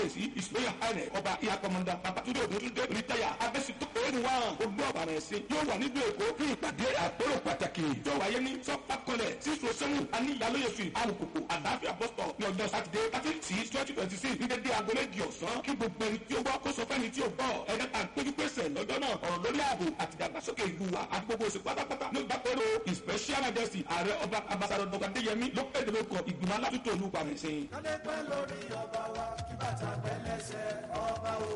kábíyèsí ìsúlẹ̀yà àìrẹ̀ ọba ìyàkọ̀mọ̀dà babatunde òdòdúndé rìtáyà abẹ́sítọ́ èrìwá ogbó ọ̀bàrà ẹ̀sìn yóò wà nílùú èkó fún ìpàdé àpérò pàtàkì yóò wáyé ní sọ́pà kọlẹ̀ sísun sẹ́wù aníyàlóye fi alùpùpù àdáfíà bọ́sítọ̀ ní ọjọ́ sátidé thirty six twenty twenty six ní dédé aago méjì ọ̀sán kí gbogbo ẹni tí ó gbọ́ kó sọ fẹ́ni tí ó gbọ́ ẹ̀dẹ́ ta péjú pèsè lọ́jọ́ náà ọ̀rọ̀ lórí ààbò àti ìdàgbàsókè ìlú wa àti gbogbo òsì pátápátá ló gbà pẹ́rọ ìspẹ́ṣíà majesty ààrẹ ọba ambassador dr adéyẹmí ló pèdè lóko ìgbìmọ̀ alátúntò olú pàmẹ́sìn. kálẹ̀ pẹ́ lórí ọba wa kí bàtà pẹ́ lẹ́sẹ̀ ọba o.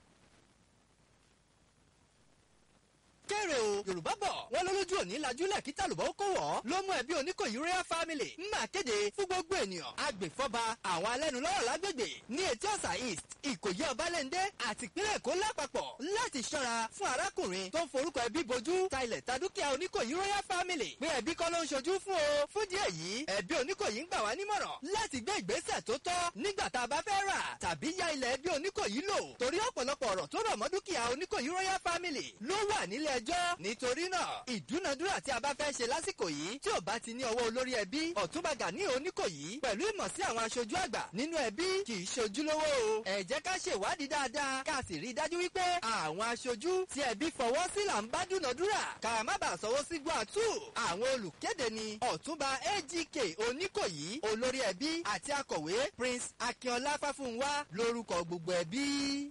kéré o yorùbá bọ̀ wọ́n lólójú òní lajúlẹ̀ kí tàlùbọ̀ ó kó wọ̀ ló mú ẹbí oníkòyí royal family ń máa kéde fún gbogbo ènìyàn agbèfọ́ba àwọn alẹ́nulọ́rọ̀ lágbègbè ní etí ọ̀sà east ìkòyí ọbalẹ́ndé àti ìpínlẹ̀ èkó lápapọ̀ láti ṣọ́ra fún arákùnrin tó ń forúkọ ẹbí bojú ta ilẹ̀ ta dúkìá oníkòyí royal family pé ẹbí kọ́ ló ń ṣojú fún o fún díẹ̀ yìí ẹbí oníkòyí ń gbà wá nímọ̀ràn láti gbé ìgbésẹ̀ tó tọ́ nígbà tá a bá fẹ́ rà tàbí ya ilẹ̀ ẹbí oníkòyí lò torí ọ̀pọ̀lọpọ̀ ọ̀rọ̀ tó rọ̀ mọ́ dúkìá oníkòyí royal family ló wà nílé ẹjọ́ nítorí náà ìdúnadúrà tí a bá fẹ́ ṣe lásìkò yìí tí ò bá ti ní ọwọ́ olórí ẹbí ọ̀túnba gani oníkòyí pẹ̀lú ìmọ̀ sí àwọn aṣojú àgbà nínú ẹbí kì í ṣojúlówó o ẹ jẹ́ ká ṣèwádìí dáadáa ká sì rí i dájú wípé àwọn aṣojú tí ẹbí fọwọ́ sí là ń bá dúnadúrà ká má bàa sọwọ́ sí gbàtú àwọn olùkéde ni ọ̀túnba agk oníkòyí olórí ẹbí àti akọ̀wé prince akínọlá fáfúnwá lórúkọ gbogbo ẹbí.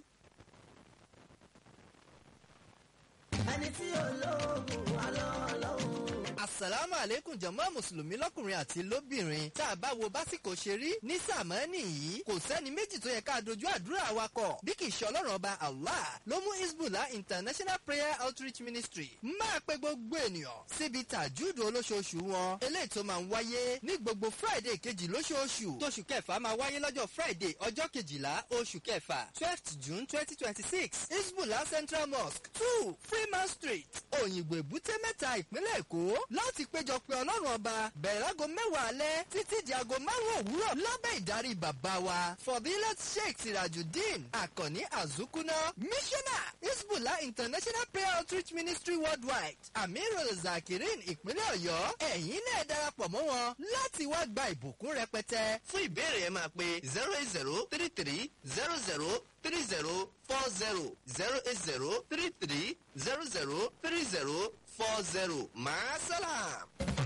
ẹni tí olóògùn wà lọ́wọ́ lọ́wọ́. asalaamu aleykum jama mùsùlùmí lọkùnrin àti lóbìnrin tá a bá wo básìkò ṣe rí ní sàmánì yìí kò sẹ́ni méjì tó yẹ ká dojú àdúrà wa kọ bí kì í ṣe ọlọ́run ọba allah ló mú isbullah international prayer outreach ministry máa pe gbogbo ènìyàn síbi tàjúdò olóṣooṣù wọn eléyìí tó máa ń wáyé ní gbogbo friday kejì lóṣooṣù tóṣù kẹfà máa wáyé lọ́jọ́ friday ọjọ́ kejìlá oṣù kẹfà twelfth june twenty twenty six isbullah central mosque two freeman street òyìnbó èbúté mẹ́ta ìpínlẹ̀ èkó láti péjọ pé ọlọ́run ọba bẹ̀rẹ̀ láago mẹ́wàá alẹ́ títí di aago márùn-ún òwúrọ̀ lábẹ́ ìdarí bàbá wa fọdílẹ̀ sheikh sirajudeen akànní azukuna missioner isbullah international prayer outreach ministry worldwide amirul zakirin ìpínlẹ̀ ọ̀yọ́ ẹ̀yin náà darapọ̀ mọ́ wọn láti wá gba ìbùkún rẹpẹtẹ. fún ìbéèrè ẹ máa pe zero eight zero three three zero zero three zero four zero zero eight zero three three zero zero three zero four zero maasalam.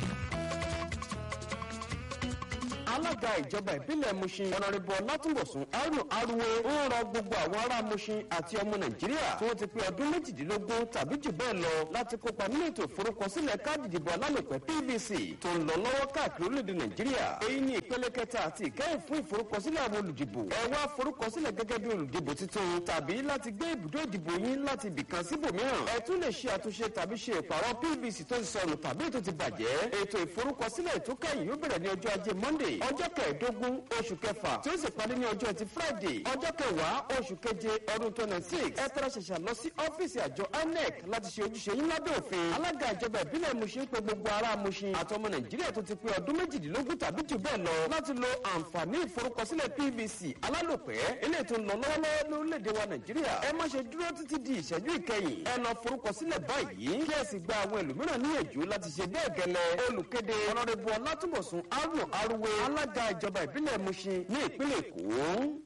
alága ìjọba ìbílẹ̀ mushin ọ̀nàrẹ́bù ọlátúnbọ̀sùn arúnù arúwé ń rọ gbogbo àwọn ará mushin àti ọmọ nàìjíríà tí wọ́n ti pé ọdún méjìdínlógún tàbí jù bẹ́ẹ̀ lọ láti kópa nínú ètò ìforúkọsílẹ̀ káàdì ìdìbò alálòpẹ́ pvc tó ń lọ lọ́wọ́ káàkiri orílẹ̀-èdè nàìjíríà èyí ni ìpele kẹta àti ìkẹyìn fún ìforúkọsílẹ̀ àwọn olùdìbò ẹ wá forúkọsílẹ̀ gẹ́gẹ́ bí olùdìbò tuntun tàbí láti gbé ibùdó ìdìbò yín láti ibìkan síbòmíràn ẹ tún lè ṣe àtúnṣe tàbí ṣe ìpàrọ̀ pvc tó ti sọnù tàbí ètò ti bàjẹ́ ètò ìforúkọsílẹ̀ tó kẹ́yìn yóò bẹ̀rẹ̀ ní ọjọ́ ajé monday ọjọ́ kẹẹ̀ẹ́dógún oṣù kẹfà tí ó sì parí ní ọjọ́ ẹtì friday ọjọ́ kẹwàá oṣù keje ọdún twenty six ẹ tẹ́lẹ̀ ṣẹ̀ṣẹ̀ lọ sí ọ́fíìsì àjọ inec láti ṣe ojúṣe yín lábẹ́ òfin alága ìjọba ìbílẹ̀ mushin pé gbogbo ará mushin àtọmọ nàìjíríà tó ti pé ọdún méjìdínlógún tàbí jù bẹ́ẹ̀ lọ láti lo àǹfààní ìforúkọsílẹ̀ pvc alálòpẹ́ eléyìí tó ń lọ lọ́wọ́lọ́wọ́ lórílẹ̀‐èdè wa nàìjíríà ẹ má ṣe dúró títí di ìṣẹ́jú ìkẹyìn ẹ lọ forúkọsílẹ̀ báyìí kí ẹ sì gba àwọn ẹlòmíràn níyànjú láti ṣe bẹ́ẹ̀ gẹ́lẹ́ olùkéde ọ̀nàdẹ́bù ọlátúbọ̀sùn arúnù arúwé alága ìjọba ìbílẹ̀ mushin ní ìpínlẹ̀ èkó.